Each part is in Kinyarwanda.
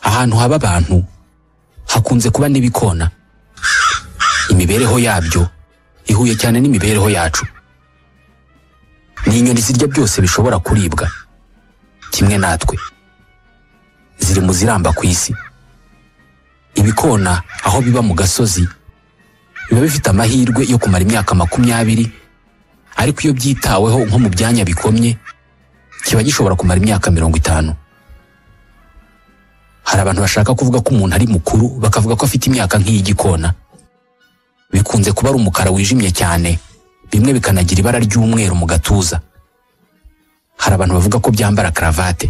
ahantu haba abantu hakunze kuba n'ibikona imibereho yabyo ihuye cyane n'imibereho yacu ni inyoni zirya byose bishobora kuribwa kimwe natwe ziri mu ziramba ku isi ibikona aho biba mu gasozi biba bifite amahirwe yo kumara imyaka makumyabiri ariko iyo byitaweho nko mu byanya bikomye kiba gishobora kumara imyaka mirongo itanu hari abantu bashaka kuvuga ko umuntu ari mukuru bakavuga ko afite imyaka nk'iy'igikona bikunze kuba ari umukara wijimye cyane bimwe bikanagira ibara ry'umweru mu gatuza hari abantu bavuga ko byambara karavate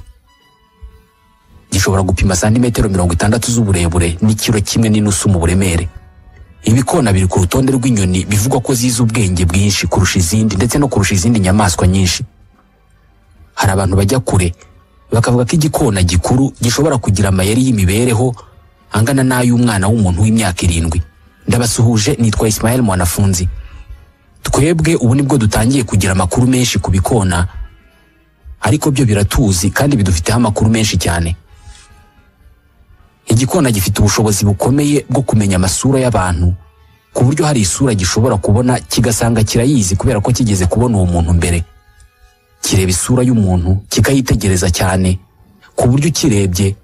gishobora gupima santimetero mirongo itandatu z'uburebure n'ikiro kimwe n'inusu mu buremere ibikona biri ku rutonde rw'inyoni bivugwa ko zizi ubwenge bwinshi kurusha izindi ndetse no kurusha izindi nyamaswa nyinshi hari abantu bajya kure bakavuga ko igikona gikuru gishobora kugira amayeri y'imibereho angana n'ay'umwana w'umuntu w'imyaka irindwi ndabasuhuje nitwa Ismael Mwanafunzi twebwe ubu nibwo dutangiye kugira amakuru menshi ku bikona ariko byo biratuzi kandi bidufiteho amakuru menshi cyane igikona gifite ubushobozi bukomeye bwo kumenya amasura y'abantu ku buryo hari isura gishobora kubona kigasanga kirayizi kubera ko kigeze kubona uwo muntu mbere kireba isura y'umuntu kikayitegereza cyane ku buryo ukirebye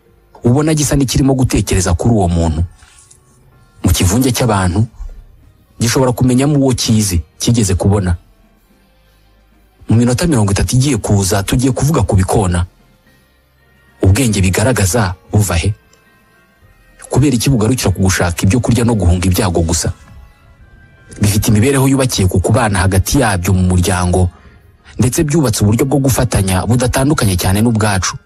ubona gisa n'ikirimo gutekereza kuri uwo muntu mu kivunge cy'abantu gishobora kumenyamo uwo kizi kigeze kubona mu minota mirongo itatu igiye kuza tugiye kuvuga ku bikona ubwenge bigaragaza buva he kubera iki bugarukira ku gushaka ibyo kurya no guhunga ibyago gusa bifite imibereho yubakiye ku kubana hagati yabyo mu muryango ndetse byubatse uburyo bwo gufatanya budatandukanye cyane n'ubwacu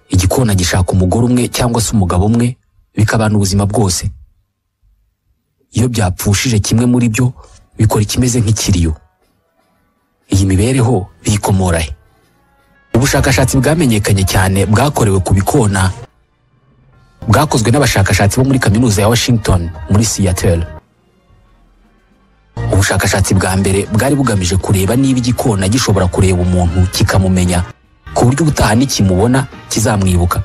igikona gishaka umugore umwe cyangwa se umugabo umwe bikabana ubuzima bwose iyo byapfushije kimwe muri byo bikora ikimeze nk'ikiriyo iyi mibereho biyikomora he ubushakashatsi bwamenyekanye cyane bwakorewe ku bikona bwakozwe n'abashakashatsi bo muri kaminuza ya Washington muri Seattle ubushakashatsi bwa mbere bwari bugamije kureba niba igikona gishobora kureba umuntu kikamumenya ku buryo ubutaha nikimubona kizamwibuka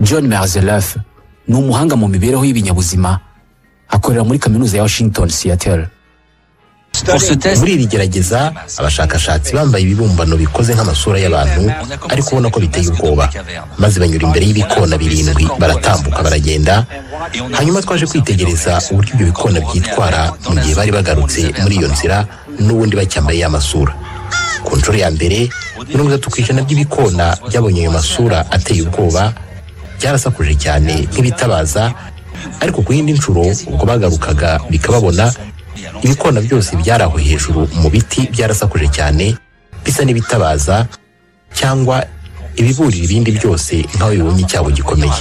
John Merzelef ni umuhanga mu mibereho y'ibinyabuzima akorera muri kaminuza ya Washington Seattle muri iri gerageza abashakashatsi bambaye ibibumbano bikoze nk'amasura y'abantu ariko ubona ko biteye ubwoba maze banyura imbere y'ibikona birindwi baratambuka baragenda hanyuma twaje kwitegereza uburyo ibyo bikona byitwara mu gihe bari bagarutse muri iyo nzira n'ubundi bacyambaye amasura ku nshuro ya mbere mirongo itatu ku ijana by'ibikona byabonye ayo masura ateye ubwoba byarasakuje cyane nk'ibitabaza ariko ku yindi nshuro ubwo bagarukaga bikababona ibikona byose byari aho hejuru mu biti byarasakuje cyane bisa n'ibitabaza cyangwa ibiburira ibindi byose nk'aho bibonye icyago gikomeye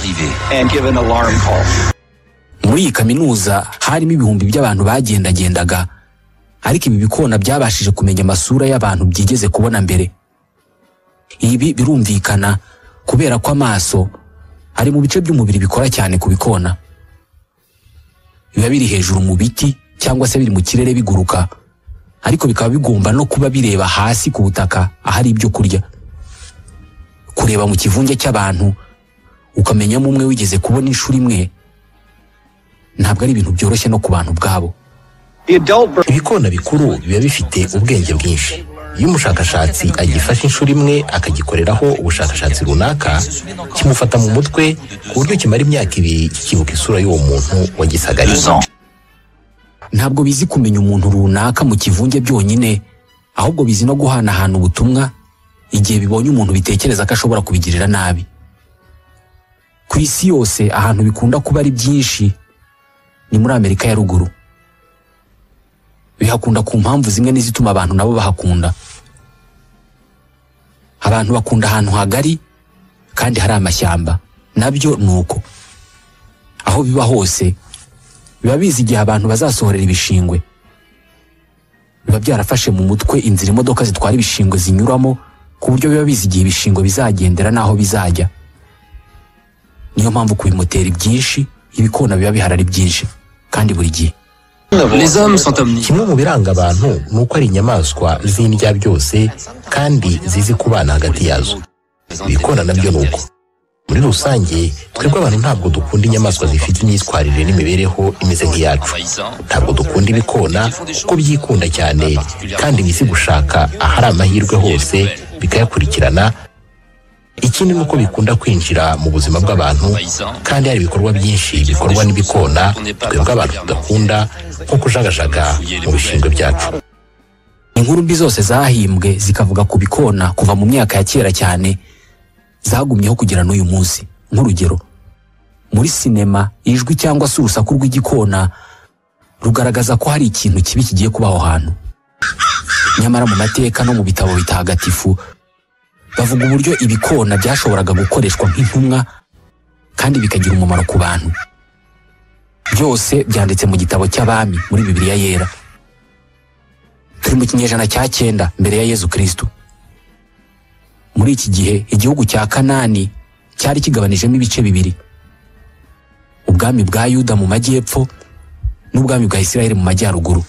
muri iyi kaminuza harimo ibihumbi by'abantu bagendagendaga ariko ibi bikona byabashije kumenya amasura y'abantu byigeze kubona mbere ibi birumvikana kubera ko amaso ari mu bice by'umubiri bikora cyane ku bikona biba biri hejuru mu biti cyangwa se biri mu kirere biguruka ariko bikaba bigomba no kuba bireba hasi ku butaka ahari ibyo kurya kureba mu kivunge cy'abantu ukamenyamo umwe wigeze kubona inshuro imwe ntabwo ari ibintu byoroshye no ku bantu ubwabo ibikona bikuru biba bifite ubwenge bwinshi iyo umushakashatsi agifashe inshuro imwe akagikoreraho ubushakashatsi runaka kimufata mu mutwe ku buryo kimara imyaka ibiri kikibuka isura y'uwo muntu wagisagariye ntabwo bizi kumenya umuntu runaka mu kivunge byonyine ahubwo bizi no guhanahana ubutumwa igihe bibonye umuntu bitekereza ko ashobora kubigirira nabi ku isi yose ahantu bikunda kuba ari byinshi ni muri amerika ya ruguru bihakunda ku mpamvu zimwe n'izituma abantu nabo bahakunda abantu bakunda ahantu hagari kandi hari amashyamba nabyo ni uko aho biba hose biba bizi igihe abantu bazasohorera ibishingwe biba byarafashe mu mutwe inzira imodoka zitwara ibishingwe zinyuramo ku buryo biba bizi igihe ibishingwe bizagendera n'aho bizajya niyo mpamvu ku bimoteri byinshi ibikona biba bihari ari byinshi kandi buri gihe kimwe mu biranga abantu ni uko ari inyamaswa z'indya byose kandi zizi kubana hagati yazo ibikona nabyo ni uko muri rusange twebwe abantu ntabwo dukunda inyamaswa zifite imyitwarire n'imibereho imeze nk'iyacu ntabwo dukunda ibikona kuko byikunda cyane kandi bizi gushaka ahari amahirwe hose bikayakurikirana ikindi ni uko bikunda kwinjira mu buzima bw'abantu kandi hari ibikorwa byinshi bikorwa n'ibikona twebwe abantu tudakunda nko kujagajaga mu bishingwe byacu inkuru mbi zose zahimbwe zikavuga ku bikona kuva mu myaka ya kera cyane zagumyeho kugera n'uyu munsi nk'urugero muri sinema ijwi cyangwa se urusaku rw'igikona rugaragaza ko hari ikintu kibi kigiye kuba aho hantu nyamara mu mateka no mu bitabo bitagatifu bavuga uburyo ibikona byashoboraga gukoreshwa nk'intumwa kandi bikagira umumaro ku bantu byose byanditse mu gitabo cy'abami muri bibiliya yera turi mu kinyejana cya cyenda mbere ya yezu kirisitu muri iki gihe igihugu cya kanani cyari kigabanijemo ibice bibiri ubwami bwa yuda mu majyepfo n'ubwami bwa isirayeli mu majyaruguru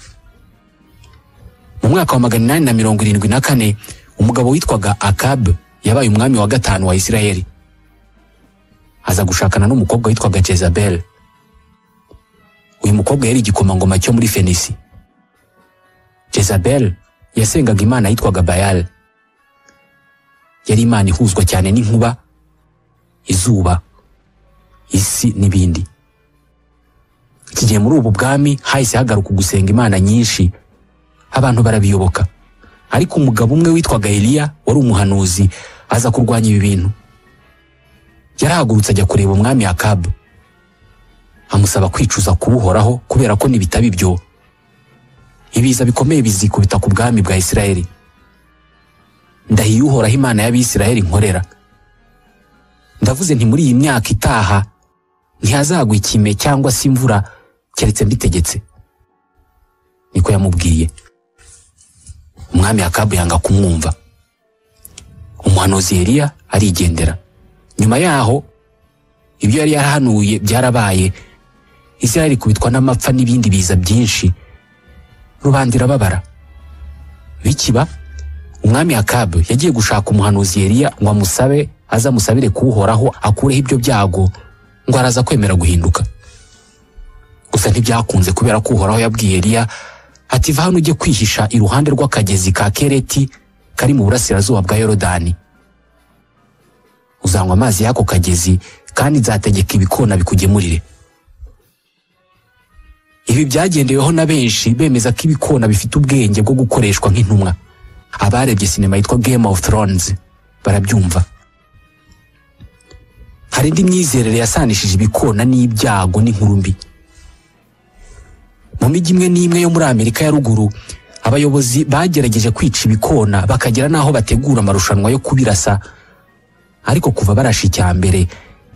mu mwaka wa magana inani na mirongo irindwi na kane umugabo witwaga akabu yabaye umwami wa gatanu wa isirayeli aza gushakana n'umukobwa witwaga jezabel uyu mukobwa yari igikomangoma cyo muri fenisi jezabel yasengaga imana yitwaga bayali yari imana ihuzwa cyane n'inkuba izuba isi n'ibindi iki gihe muri ubu bwami hahise hagaruka gusenga imana nyinshi abantu barabiyoboka ariko umugabo umwe witwaga eliya wari umuhanuzi aza kurwanya ibi bintu yarahagurutse ajya kureba umwami akabu amusaba kwicuza kubuhoraho kubera ko nibitaba ibyo ibiza bikomeye bizikubita ku bwami bwa isirayeli ndahiye uhoraho imana y'abisirayeli nkorera ndavuze nti muri iyi myaka itaha ntihazagwa ikime cyangwa se imvura keretse mbitegetse niko yamubwiye umwami akabu yanga kumwumva umuhanuzi Eliya arigendera nyuma yaho ibyo yari yarahanuye byarabaye isirayeli ikubitwa n'amapfa n'ibindi biza byinshi rubanda irababara bikiba umwami akabu yagiye gushaka umuhanuzi Eliya ngo amusabe aze amusabire kuwuhoraho akureho ibyo byago ngo araza kwemera guhinduka gusa ntibyakunze kubera ko uhoraho yabwiye Eliya ati va hano ujye kwihisha iruhande rw'akagezi ka kereti kari mu burasirazuba bwa yorodani uzanywa amazi y'ako kagezi kandi nzategeka ibikona bikugemurire ibi byagendeweho na benshi bemeza ko ibikona bifite ubwenge bwo gukoreshwa nk'intumwa abarebye sinema yitwa Game of Thrones barabyumva hari indi myizerere yasanishije ibikona n'ibyago n'inkuru mbi mu mijyi imwe n'imwe yo muri amerika ya ruguru abayobozi bagerageje kwica ibikona bakagera n'aho bategura amarushanwa yo kubirasa ariko kuva barasha icya mbere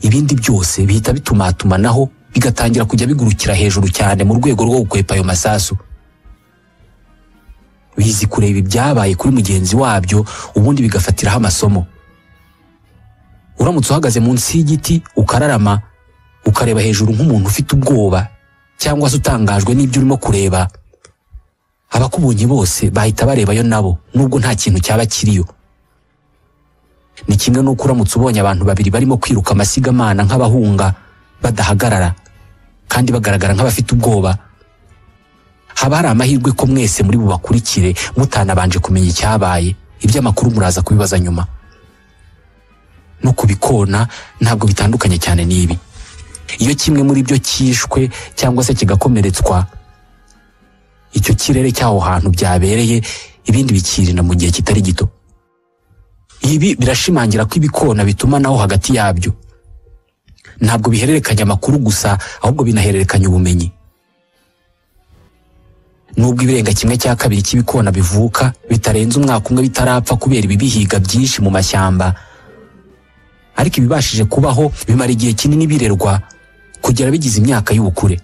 ibindi byose bihita bitumatumanaho bigatangira kujya bigurukira hejuru cyane mu rwego rwo gukwepa ayo masasu bizi kureba ibyabaye kuri mugenzi wabyo ubundi bigafatiraho amasomo uramutse uhagaze munsi y'igiti ukararama ukareba hejuru nk'umuntu ufite ubwoba cyangwa se utangajwe n'ibyo urimo kureba abakubonye bose bahita barebayo nabo nubwo nta kintu cyaba kiriyo ni kimwe n'uko uramutse ubonye abantu babiri barimo kwiruka amasigamana nk'abahunga badahagarara kandi bagaragara nk'abafite ubwoba haba hari amahirwe ko mwese muri bubakurikire mutanabanje kumenya icyabaye iby'amakuru muraza kubibaza nyuma no kubikona ntabwo bitandukanye cyane n'ibi iyo kimwe muri byo cyishwe cyangwa se kigakomeretswa icyo kirere cy'aho hantu byabereye ibindi bikirina mu gihe kitari gito ibi birashimangira ko ibikona bituma naho hagati yabyo ntabwo bihererekanya amakuru gusa ahubwo binahererekanya ubumenyi nubwo ibirenga kimwe cya kabiri cy'ibikona bivuka bitarenze umwaka umwe bitarapfa kubera ibibihiga byinshi mu mashyamba ariko ibibashije kubaho bimara igihe kinini birerwa kugera bigize imyaka y'ubukure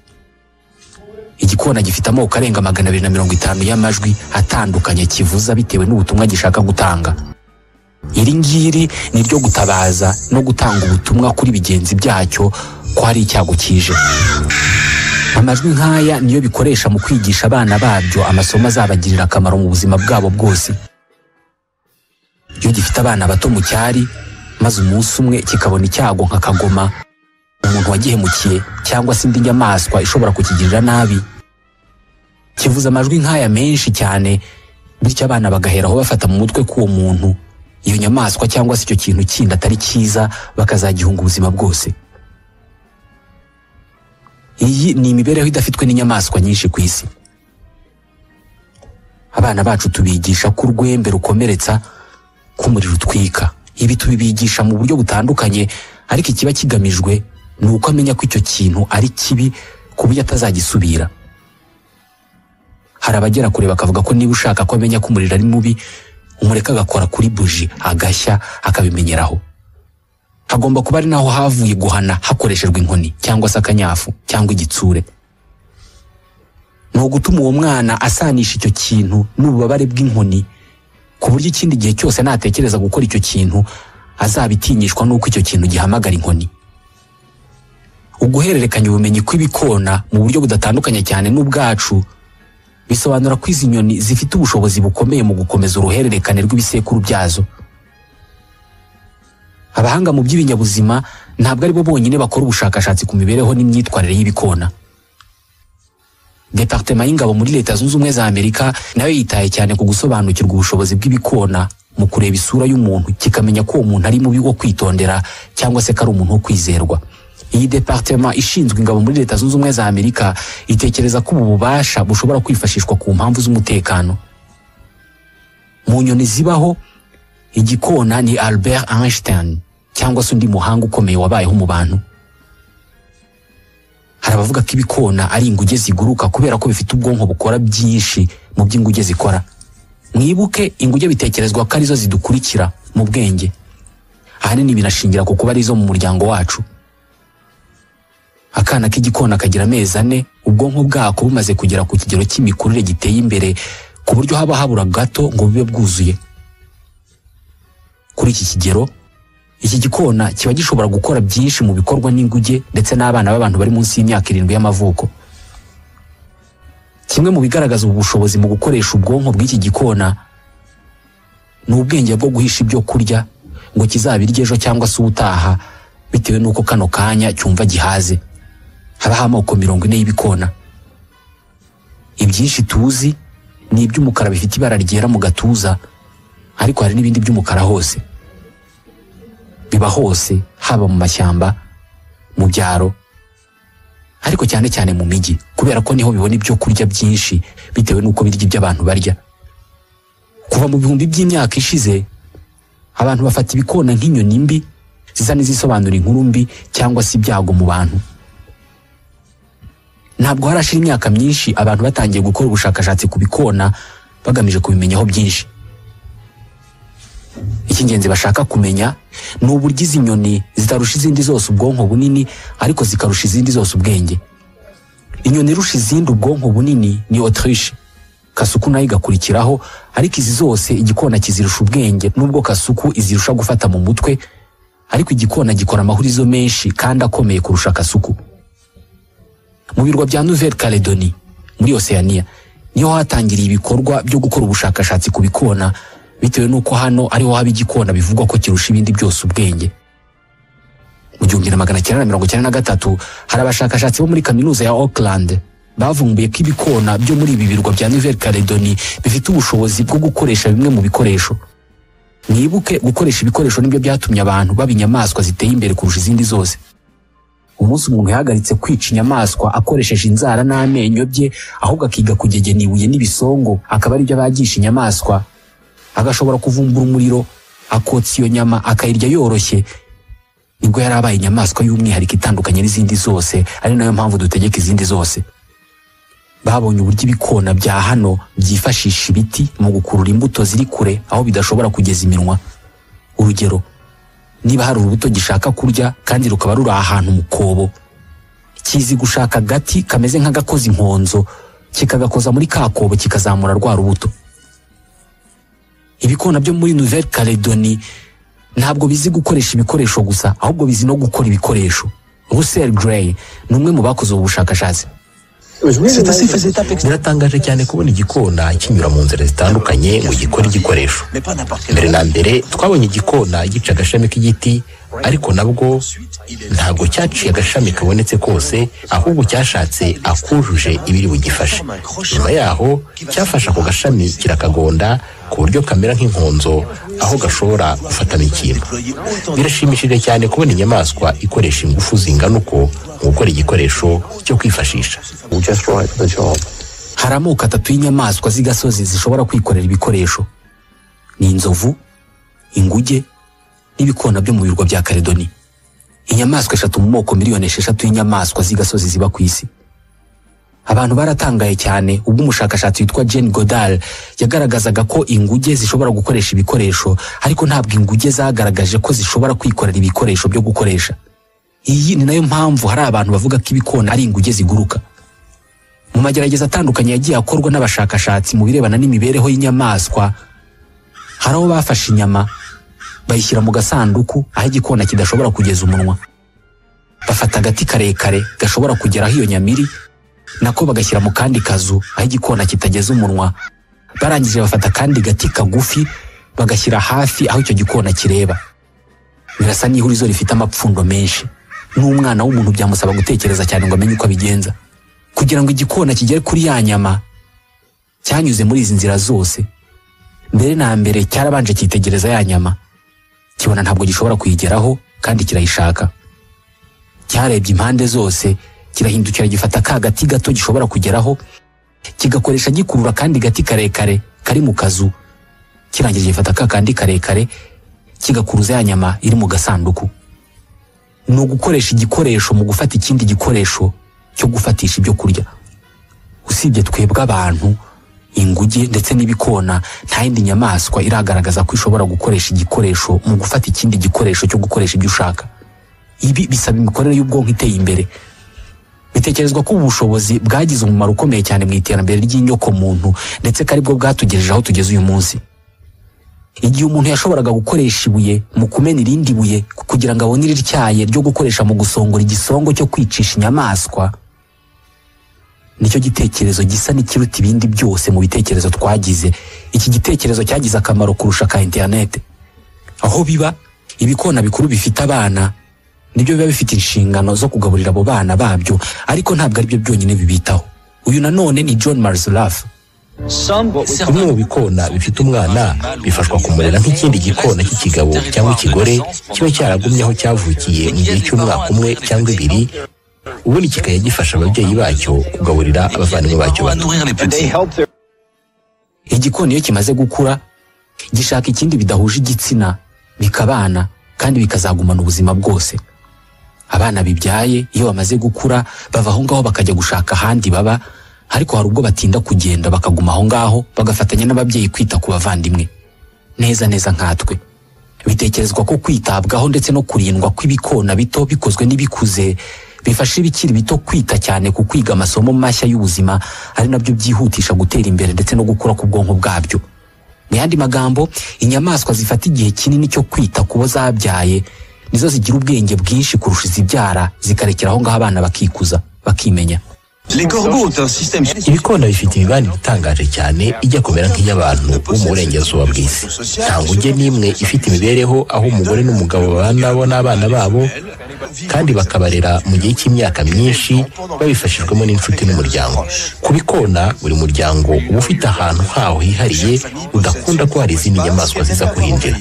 igikona gifite amoko arenga magana abiri na mirongo itanu y'amajwi atandukanye kivuza bitewe n'ubutumwa gishaka gutanga iri ngiri ni iryo gutabaza no gutanga ubutumwa kuri bigenzi byacyo ko hari icyago kije amajwi nk'aya niyo bikoresha mu kwigisha abana babyo amasomo azabagirira akamaro mu buzima bwabo bwose iyo gifite abana bato mu cyari maze umunsi umwe kikabona icyago nka kagoma umuntu wagihemukiye cyangwa se indi nyamaswa ishobora kukigirira nabi kivuze amajwi nk'aya menshi cyane bityo abana bagaheraho bafata mu mutwe k'uwo muntu iyo nyamaswa cyangwa se icyo kintu kindi atari cyiza bakazagihunga ubuzima bwose iyi ni imibereho idafitwe n'inyamaswa nyinshi ku isi abana bacu tubigisha ko urwembe rukomeretsa k'umuriro utwika ibi tubibigisha mu buryo butandukanye ariko ikiba kigamijwe ni uko amenya ko icyo kintu ari kibi ku buryo atazagisubira hari abagera kure bakavuga ko niba ushaka ko amenya ko umuriro ari mubi umureka agakora kuri buji agashya akabimenyeraho hagomba kuba ari naho havuye guhana hakoreshejwe inkoni cyangwa se akanyafu cyangwa igitsure ni ugutuma uwo mwana asanisha icyo kintu n'ububabare bw'inkoni ku buryo ikindi gihe cyose natekereza gukora icyo kintu azabitinyishwa n'uko icyo kintu gihamagara inkoni uguhererekanya ubumenyi kw'ibikona mu buryo budatandukanye cyane n'ubwacu bisobanura ko izi nyoni zifite ubushobozi bukomeye mu gukomeza uruhererekane rw'ibisekuru byazo abahanga mu by'ibinyabuzima ntabwo ari bo bonyine bakora ubushakashatsi ku mibereho n'imyitwarire y'ibikona departema y'ingabo muri leta zunze ubumwe za amerika nayo yitaye cyane ku gusobanukirwa ubushobozi bw'ibikona mu kureba isura y'umuntu kikamenya ko uwo muntu ari mubi wo kwitondera cyangwa se ko ari umuntu wo kwizerwa iyi departema ishinzwe ingabo muri leta zunze ubumwe za amerika itekereza ko ubu bubasha bushobora kwifashishwa ku mpamvu z'umutekano mu nyoni zibaho igikona ni albert einstein cyangwa se undi muhanga ukomeye wabayeho mu bantu hari abavuga ko ibikona ari inguge ziguruka kubera ko bifite ubwonko bukora byinshi mu by'inguge zikora mwibuke inguge bitekerezwa ko arizo zidukurikira mu bwenge ahanini binashingira ku kuba arizo mu muryango wacu akana k'igikona kagira amezi ane ubwonko bwako bumaze kugera ku kigero cy'imikurire giteye imbere ku buryo haba habura gato ngo bube bwuzuye kuri iki kigero iki gikona kiba gishobora gukora byinshi mu bikorwa n'inguge ndetse n'abana b'abantu bari munsi y'imyaka irindwi y'amavuko kimwe mu bigaragaza ubu bushobozi mu gukoresha ubwonko bw'iki gikona ni ubwenge bwo guhisha ibyo kurya ngo kizabirye ejo cyangwa se ubutaha bitewe n'uko kano kanya cyumva gihaze habaho amoko mirongo ine y'ibikona ibyinshi tuzi ni iby'umukara bifite ibara ryera mu gatuza ariko hari n'ibindi by'umukara hose biba hose haba mu mashyamba mu byaro ariko cyane cyane mu mijyi kubera ko niho bibona ibyo kurya byinshi bitewe n'uko birya ibyo abantu barya kuva mu bihumbi by'imyaka ishize abantu bafata ibikona nk'inyoni mbi ziza n'izisobanura inkuru mbi cyangwa se ibyago mu bantu ntabwo harashira imyaka myinshi abantu batangiye gukora ubushakashatsi ku bikona bagamije kubimenyaho byinshi icy'ingenzi bashaka kumenya ni uburyo izi nyoni zitarusha izindi zose ubwonko bunini ariko zikarusha izindi zose ubwenge inyoni irusha izindi ubwonko bunini ni otriche kasuku nayo igakurikiraho ariko izi zose igikona kizirusha ubwenge nubwo kasuku izirusha gufata mu mutwe ariko igikona gikora amahurizo menshi kandi akomeye kurusha kasuku mu birwa bya nouvelle caledoni muri oceania niho hatangiriye ibikorwa byo gukora ubushakashatsi ku bikona bitewe n'uko hano ariho haba igikona bivugwa ko kirusha ibindi byose ubwenge mu gihumbi na magana cyenda na mirongo icyenda na gatatu hari abashakashatsi bo muri kaminuza ya Auckland bavumbuye ko ibikona byo muri ibi birwa bya Nouvelle Caledoni bifite ubushobozi bwo gukoresha bimwe mu bikoresho mwibuke gukoresha ibikoresho nibyo byatumye abantu baba inyamaswa ziteye imbere kurusha izindi zose umunsi umuntu yahagaritse kwica inyamaswa akoresheje inzara n'amenyo bye ahubwo akiga kugegena ibuye n'ibisongo akaba ari byo abagisha inyamaswa agashobora kuvumbura umuriro akotsa iyo nyama akayirya yoroshye nibwo yari abaye inyamaswa y'umwihariko itandukanye n'izindi zose ari nayo mpamvu dutegeka izindi zose babonye uburyo ibikona bya hano byifashisha ibiti mu gukurura imbuto ziri kure aho bidashobora kugeza iminwa urugero niba hari urubuto gishaka kurya kandi rukaba ruri ahantu mu kobo kizi gushaka agati kameze nk'agakoza inkonzo kikagakoza muri ka kobo kikazamura rwa rubuto ibikona byo muri nouvelle caledoni ntabwo bizi gukoresha ibikoresho gusa ahubwo bizi no gukora ibikoresho russell gray ni umwe mu bakoze ubu bushakashatsi sida biratangaje cyane kubona igikona kinyura mu nzira zitandukanye ngo gikore igikoresho mbere na mbere twabonye igikona gica agashami k'igiti ariko nabwo ntabwo cyaciye agashami kabonetse kose ahubwo cyashatse akujuje ibiri bugifashe nyuma yaho cyafashe ako gashami kirakagonda ku buryo kamera nk'inkonzo aho gashobora gufatamo ikintu birashimishije cyane kubona inyamaswa ikoresha ingufu zingana uko mu gukora igikoresho cyo kwifashisha hari amoko atatu y'inyamaswa z'igasozi zishobora kwikorera ibikoresho ni inzovu inguge n'ibikona byo mu birwa bya karedoni inyamaswa eshatu mu moko miliyoni esheshatu y'inyamaswa z'igasozi ziba ku isi abantu baratangaye cyane ubwo umushakashatsi witwa Jane Goddard yagaragazaga ko inguge zishobora gukoresha ibikoresho ariko ntabwo inguge zagaragaje ko zishobora kwikorera ibikoresho byo gukoresha iyi ni nayo mpamvu hari abantu bavuga ko ibikona ari inguge ziguruka mu magerageza atandukanye yagiye akorwa n'abashakashatsi mu birebana n'imibereho y'inyamaswa hari aho bafashe inyama bayishyira mu gasanduku aho igikona kidashobora kugeza umunwa bafata agati karekare gashobora kugera aho iyo nyama iri nako bagashyira mu kandi kazu aho igikona kitageza umunwa barangije bafata akandi gati kagufi bagashyira hafi aho icyo gikona kireba birasa n'ihurizo rifite amapfundo menshi n'umwana w'umuntu byamusaba gutekereza cyane ngo amenye uko abigenza kugira ngo igikona kigere kuri ya nyama cyanyuze muri izi nzira zose mbere na mbere cyarabanje cyitegereza ya nyama kibona ntabwo gishobora kuyigeraho kandi kirayishaka cyarebye impande zose kirahindukira gifata ka gati gato gishobora kugeraho kigakoresha gikurura kandi gati karekare kari mu kazu kirangije gifata ka kandi karekare kigakuruza ya nyama iri mu gasanduku ni ugukoresha igikoresho mu gufata ikindi gikoresho cyo gufatisha ibyo kurya usibye twebwe abantu inguge ndetse n'ibikona nta yindi nyamaswa iragaragaza ko ishobora gukoresha igikoresho mu gufata ikindi gikoresho cyo gukoresha ibyo ushaka ibi bisaba imikorere y'ubwonko iteye imbere bitekerezwa ko ubu bushobozi bwagize umumaro ukomeye cyane mu iterambere ry'inyokomuntu ndetse ko aribwo bwatugejeje aho tugeze uyu munsi igihe umuntu yashoboraga gukoresha ibuye mu kumena irindi buye kugira ngo abone irityaye ryo gukoresha mu gusongora igisongo cyo kwicisha inyamaswa nicyo gitekerezo gisa n'ikiruta ibindi byose mu bitekerezo twagize iki gitekerezo cyagize akamaro kurusha ka interinete aho biba ibikona bikuru bifite abana nibyo biba bifite inshingano zo kugaburira abo bana babyo ariko ntabwo aribyo byonyine bibitaho uyu nanone ni john marzulaf bimwe mu bikona bifite umwana bifashwa kumurera nk'ikindi gikona cy'ikigabo cyangwa ikigore kiba cyaragumye aho cyavukiye mu gihe cy'umwaka umwe cyangwa ibiri ubundi kikajya gifasha ababyeyi bacyo kugaburira abavandimwe bacyo bato igikona iyo kimaze gukura gishaka ikindi bidahuje igitsina bikabana kandi bikazagumana ubuzima bwose abana bibyaye iyo bamaze gukura bava aho ngaho bakajya gushaka ahandi baba ariko hari ubwo batinda kugenda bakaguma aho ngaho bagafatanya n'ababyeyi kwita ku bavandimwe neza neza nkatwe bitekerezwa ko kwitabwaho ndetse no kurindwa kw'ibikona bito bikozwe n'ibikuze bifasha ibikiri bito kwita cyane ku kwiga amasomo mashya y'ubuzima ari nabyo byihutisha gutera imbere ndetse no gukura k'ubwonko bwabyo mu yandi magambo inyamaswa zifata igihe kinini cyo kwita ku bo zabyaye nizo zigira ubwenge bwinshi kurusha izibyara zikarekera aho ngaho abana bakikuza bakimenya ibikona bifite imibanire itangaje cyane ijya kumera nk'iy'abantu bo mu burengerazuba bw'isi nta nguge n'imwe ifite imibereho aho umugore n'umugabo babana bo n'abana babo kandi bakabarera mu gihe cy'imyaka myinshi babifashijwemo n'inshuti n'umuryango ku bikona buri muryango uba ufite ahantu hawo hihariye udakunda ko hari izindi nyamaswa ziza kuhinjira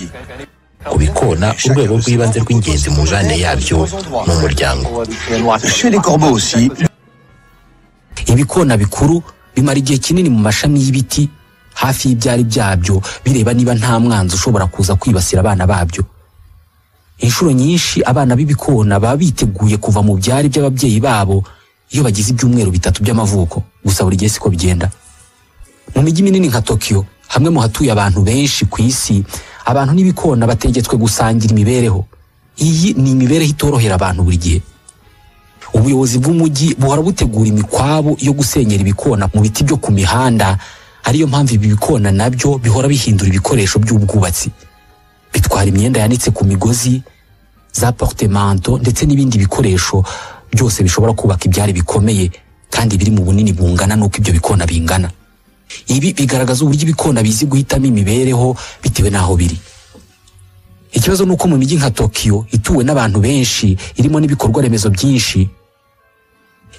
ku bikona urwego rw'ibanze rw'ingenzi mu ngane yabyo ni umuryango ibikona bikuru bimara igihe kinini mu mashami y'ibiti hafi y'ibyari byabyo bireba niba nta mwanzi ushobora kuza kwibasira abana babyo inshuro nyinshi abana b'ibikona baba biteguye kuva mu byari by'ababyeyi babo iyo bagize ibyumweru bitatu by'amavuko gusa buri gihe siko bigenda mu mijyi minini nka tokiyo hamwe mu hatuye abantu benshi ku isi abantu n'ibikona bategetswe gusangira imibereho iyi ni imibereho itorohera abantu buri gihe ubuyobozi bw'umujyi buhora butegura imikwabu yo gusenyera ibikona mu biti byo ku mihanda ariyo mpamvu ibi bikona nabyo bihora bihindura ibikoresho by'ubwubatsi bitwara imyenda yanitse ku migozi za portemanto ndetse n'ibindi bikoresho byose bishobora kubaka ibyari bikomeye kandi biri mu bunini bungana n'uko ibyo bikona bingana ibi bigaragaza uburyo ibikona bizi guhitamo imibereho bitewe n'aho biri ikibazo ni uko mu mijyi nka tokiyo ituwe n'abantu benshi irimo n'ibikorwa remezo byinshi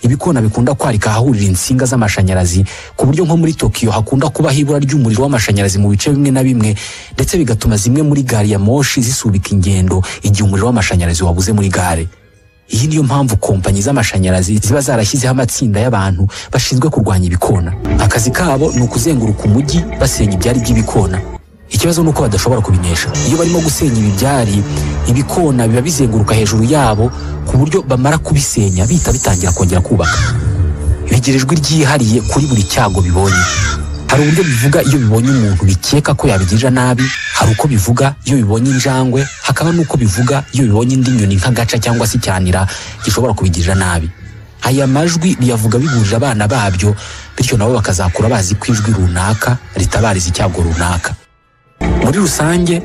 ibikona bikunda kwarika ahahurira insinga z'amashanyarazi ku buryo nko muri tokiyo hakunda kubaho ibura ry'umuriro w'amashanyarazi mu bice bimwe na bimwe ndetse bigatuma zimwe muri gari ya moshi zisubika ingendo igihe umuriro w'amashanyarazi wabuze muri gare iyi niyo mpamvu kompanyi z'amashanyarazi ziba zarashyizeho amatsinda y'abantu bashinzwe kurwanya ibikona akazi kabo ni ukuzenguruka umujyi basenya ibyari by'ibikona ikibazo ni uko badashobora kubinesha iyo barimo gusenya ibibyari ibikona biba bizenguruka hejuru yabo ku buryo bamara kubisenya bihita bitangira kongera kubaka bigira ijwi ryihariye kuri buri cyago bibonye hari uburyo bivuga iyo bibonye umuntu bikeka ko yabigirira nabi hari uko bivuga iyo bibonye injangwe hakaba n'uko bivuga iyo bibonye indi nyoni nk'agaca cyangwa se icyanira gishobora kubigirira nabi aya majwi biyavuga bigurira abana babyo bityo nabo bakazakura bazi ko ijwi runaka ritabariza icyago runaka muri rusange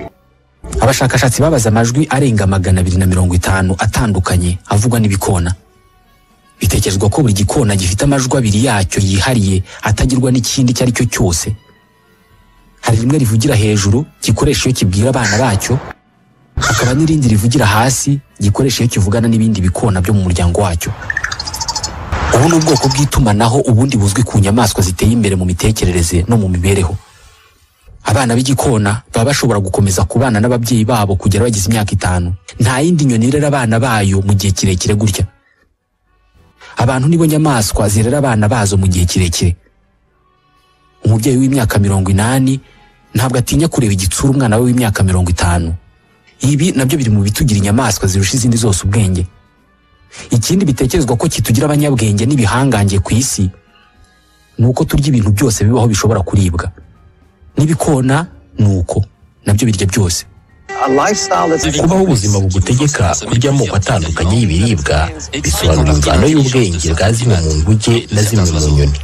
abashakashatsi babaze amajwi arenga magana abiri na mirongo itanu atandukanye avugwa n'ibikona bitekerezwa ko buri gikona gifite amajwi abiri yacyo yihariye atagirwa n'ikindi icyo ari cyo cyose hari rimwe rivugira hejuru gikoresha iyo kibwira abana bacyo hakaba n'irindi rivugira hasi gikoresha iyo kivugana n'ibindi bikona byo mu muryango wacyo ubu ni ubwoko bw'itumanaho ubundi buzwi ku nyamaswa ziteye imbere mu mitekerereze no mu mibereho abana b'igikona baba bashobora gukomeza kubana n'ababyeyi babo kugera bagize imyaka itanu nta yindi nyoni irera abana bayo mu gihe kirekire gutya abantu nibo nyamaswa zirera abana bazo mu gihe kirekire umubyeyi w'imyaka mirongo inani ntabwo atinya kureba igitsura umwana we w'imyaka mirongo itanu ibi nabyo biri mu bitugira inyamaswa zirusha izindi zose ubwenge ikindi bitekerezwa ko kitugira abanyabwenge n'ibihangange ku isi ni uko turya ibintu byose bibaho bishobora kuribwa n'ibikona ni uko nabyo birya byose kubaho ubuzima bugutegeka kurya amoko atandukanye y'ibiribwa bisobanura imvano y'ubwenge bwa zimwe mu nguge na zimwe mu nyoni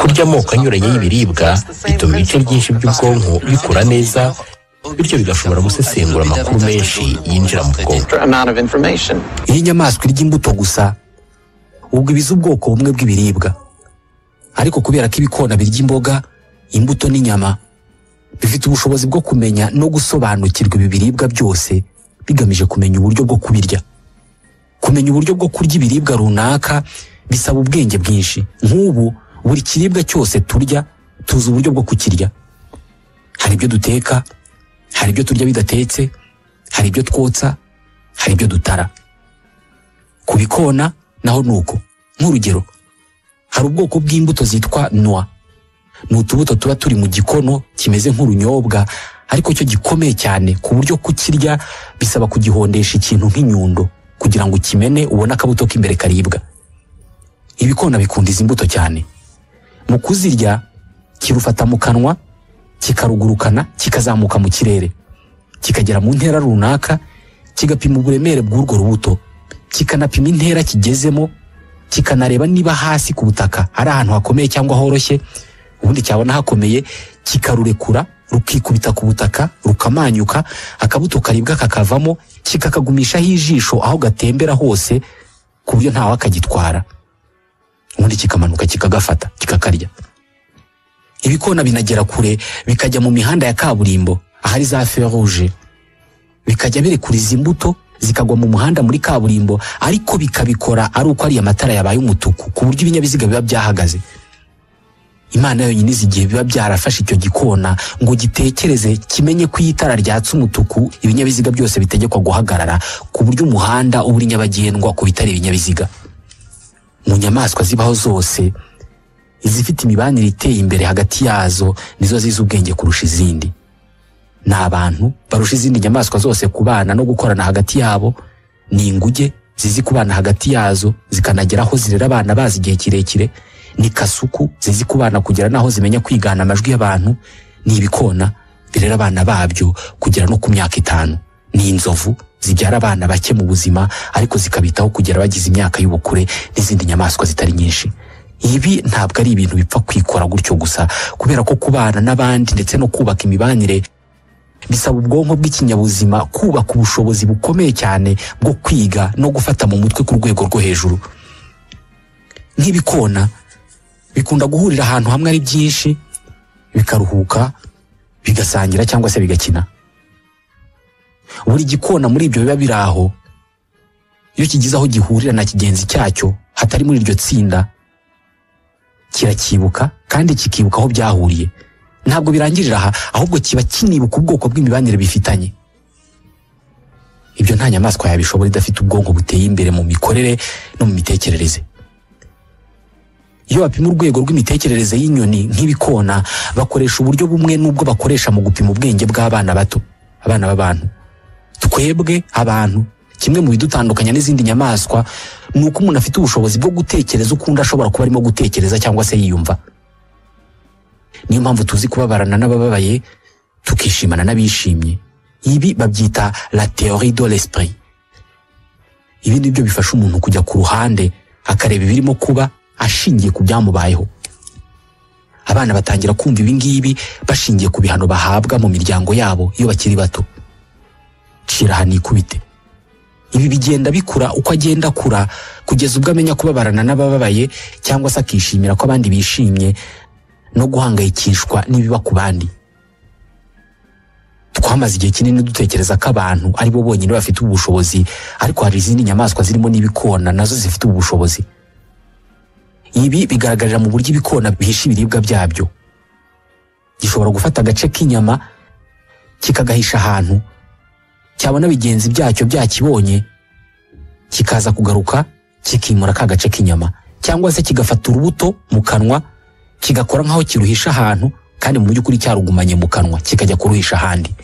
kurya amoko anyuranye y'ibiribwa bituma ibice byinshi by'ubwonko bikura neza bityo bigashobora gusesengura amakuru menshi yinjira mu bwonko iyo inyamaswa irya imbuto gusa ubwo ibiza ubwoko bumwe bw'ibiribwa ariko kubera ko ibikona birya imboga imbuto n'inyama bifite ubushobozi bwo kumenya no gusobanukirwa ibi biribwa byose bigamije kumenya uburyo bwo kubirya kumenya uburyo bwo kurya ibiribwa runaka bisaba ubwenge bwinshi nk'ubu buri kiribwa cyose turya tuzi uburyo bwo kukirya hari ibyo duteka hari ibyo turya bidatetse hari ibyo twotsa hari ibyo dutara ku bikona naho ni uko nk'urugero hari ubwoko bw'imbuto zitwa noa ni utubuto tuba turi mu gikono kimeze nk'urunyobwa ariko cyo gikomeye cyane ku buryo kukirya bisaba kugihondesha ikintu nk'inyundo kugira ngo ukimene ubone akabuto k'imbere karibwa ibikona bikunda izi mbuto cyane mu kuzirya kirufata mu kanwa kikarugurukana kikazamuka mu kirere kikagera mu ntera runaka kigapima uburemere bw'urwo rubuto kikanapima intera kigezemo kikanareba niba hasi ku butaka ari ahantu hakomeye cyangwa horoshye ubundi cyabona hakomeye kikarurekura rukikubita ku butaka rukamanyuka akabuto karibwa kakavamo kikakagumishaho ijisho aho gatembera hose ku buryo ntawe akagitwara ubundi kikamanuka kikagafata kikakarya ibikona binagera kure bikajya mu mihanda ya kaburimbo ahari za feruje bikajya birekura izi mbuto zikagwa mu muhanda muri kaburimbo ariko bikabikora ari uko ariya matara yabaye umutuku ku buryo ibinyabiziga biba byahagaze imana yonyine izi igihe biba byarafashe icyo gikona ngo gitekereze kimenye ko iyo itara ryatse umutuku ibinyabiziga byose bitegekwa guhagarara ku buryo umuhanda uba uri nyabagendwa ku bitari ibinyabiziga mu nyamaswa zibaho zose izifite imibanire iteye imbere hagati yazo nizo zizi ubwenge kurusha izindi ni abantu barusha izindi nyamaswa zose kubana no gukorana hagati yabo ni inguge zizi kubana hagati yazo zikanagera aho zirera abana bazi igihe kirekire ni kasuku zizi kubana kugera n'aho zimenya kwigana amajwi y'abantu ni ibikona birera abana babyo kugera no ku myaka itanu ni inzovu zibyara abana bake mu buzima ariko zikabitaho kugera bagize imyaka y'ubukure n'izindi nyamaswa zitari nyinshi ibi ntabwo ari ibintu bipfa kwikora gutyo gusa kubera ko kubana n'abandi ndetse no kubaka imibanire bisaba ubwonko bw'ikinyabuzima kubaka ubushobozi bukomeye cyane bwo kwiga no gufata mu mutwe ku rwego rwo hejuru nk'ibikona bikunda guhurira ahantu hamwe ari byinshi bikaruhuka bigasangira cyangwa se bigakina buri gikona muri ibyo biba biri aho iyo kigize aho gihurira na kigenzi cyacyo hatari muri iryo tsinda kiracyibuka kandi kikibuka aho byahuriye ntabwo birangirira aha ahubwo kiba kinibuka ubwoko bw'imibanire bifitanye ibyo nta nyamaswa yabishobora idafite ubwonko buteye imbere mu mikorere no mu mitekerereze iyo bapima urwego rw'imitekerereze y'inyoni nk'ibikona bakoresha uburyo bumwe n'ubwo bakoresha mu gupima ubwenge bw'abana bato abana b'abantu twebwe abantu kimwe mu bidutandukanya n'izindi nyamaswa ni uko umuntu afite ubushobozi bwo gutekereza uko undi ashobora kuba arimo gutekereza cyangwa se yiyumva niyo mpamvu tuzi kubabarana n'abababaye tukishimana n'abishimye ibi babyita la théorie de l'esprit ibi ni byo bifasha umuntu kujya ku ruhande akareba ibirimo kuba ashingiye ku byamubayeho abana batangira kumva ibi ngibi bashingiye ku bihano bahabwa mu miryango yabo iyo bakiri bato cira aha nikubite ibi bigenda bikura uko agenda akura kugeza ubwo amenya kubabarana n'abababaye cyangwa se akishimira ko abandi bishimye no guhangayikishwa n'ibiba ku bandi twamaze igihe kinini dutekereza ko abantu ari bo bonyine bafite ubushobozi ariko hari izindi nyamaswa zirimo n'ibikona nazo zifite ubushobozi ibi bigaragarira mu buryo ibikona bihisha ibiribwa byabyo gishobora gufata agace k'inyama kikagahisha ahantu cyabona bigenzi byacyo byakibonye kikaza kugaruka kikimura ka gace k'inyama cyangwa se kigafata urubuto mu kanwa kigakora nk'aho kiruhisha ahantu kandi mu by'ukuri cyarugumanye mu kanwa kikajya kuruhisha ahandi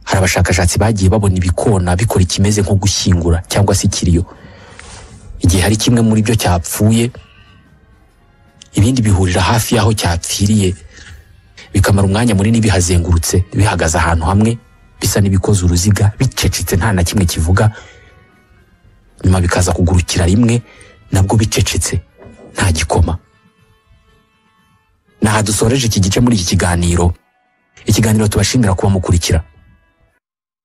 hari abashakashatsi bagiye babona ibikona bikora ikimeze nko gushyingura cyangwa se ikiriyo igihe hari kimwe muri byo cyapfuye ibindi bihurira hafi y'aho cyapfiriye bikamara umwanya munini bihazengurutse bihagaze ahantu hamwe bisa n'ibikoze uruziga bicecetse nta na kimwe kivuga nyuma bikaza kugurukira rimwe nabwo bicecetse nta gikoma aha dusoreje iki gice muri iki kiganiro ikiganiro tubashimira kuba mukurikira